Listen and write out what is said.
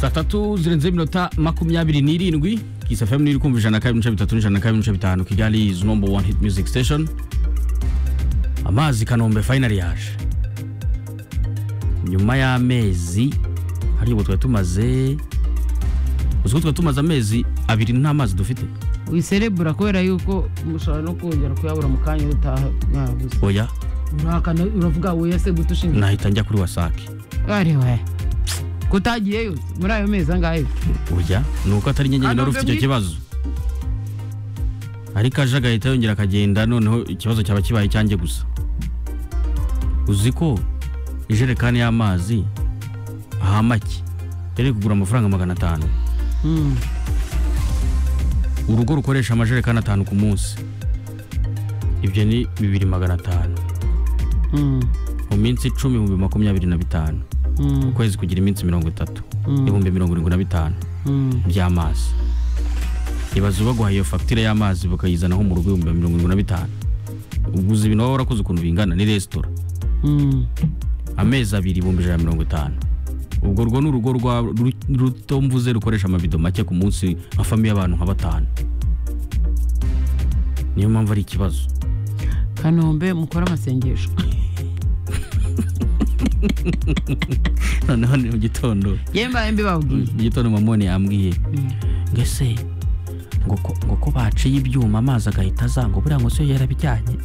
saa tatu zirenze iminota makumyabiri n'irindwi kisafemu n'iri kumva ijana na kabiri n'ibice bitatu n'ijana na kabiri n'ibice bitanu kigali izi nombo wani hiti muziki sitesheni amazi kanombe fayinari yaje nyuma y'amezi hariya ubu twari tumaze uzi ko twari tumaze amezi abiri nta mazi dufite wiserebura kubera yuko mushobora no kongera kuyabura mu kanya utaha mwabuze oya urahakana uravuga wowe se gute ushinzwe nahita njya kuri wasake ariwe kutagiyeyo muri ayo mezi angahe oya ni uko atari nyenyeri Hano wari ufite icyo mbe kibazo ariko aje agahita yongera akagenda noneho ikibazo cyaba kibaye icyanjye gusa uzi ko ijerekani y'amazi ahamake yari kugura amafaranga magana atanu Mm. urugo rukoresha amajerekani atanu ku munsi ibyo ni bibiri magana atanu Mm. mu minsi icumi ibihumbi makumyabiri na bitanu Mm. ukwezi kugira iminsi mirongo itatu Mm. ibihumbi mirongo irindwi na bitanu Mm. by'amazi ibaze baguha iyo fagitire y'amazi bakayizanaho mu rugo ibihumbi mirongo irindwi na bitanu uguze ibintu waba warakoze ukuntu bingana ni resitora Mm. amezi abiri ibihumbi ijana na mirongo itanu ubwo urwo ni urugo rwa ru- ruto mvuze rukoresha amabido make ku munsi nka famiye y'abantu nka batanu niyo mpamvu ari ikibazo kanombe mukore amasengesho noneho ni mu gitondo yembaye mbi babwiye mu gitondo mamone yambwiye ngo ese ngo ko- ngo ko baciye ibyuma amazi agahita azanga buriya ngo se yarabijyanye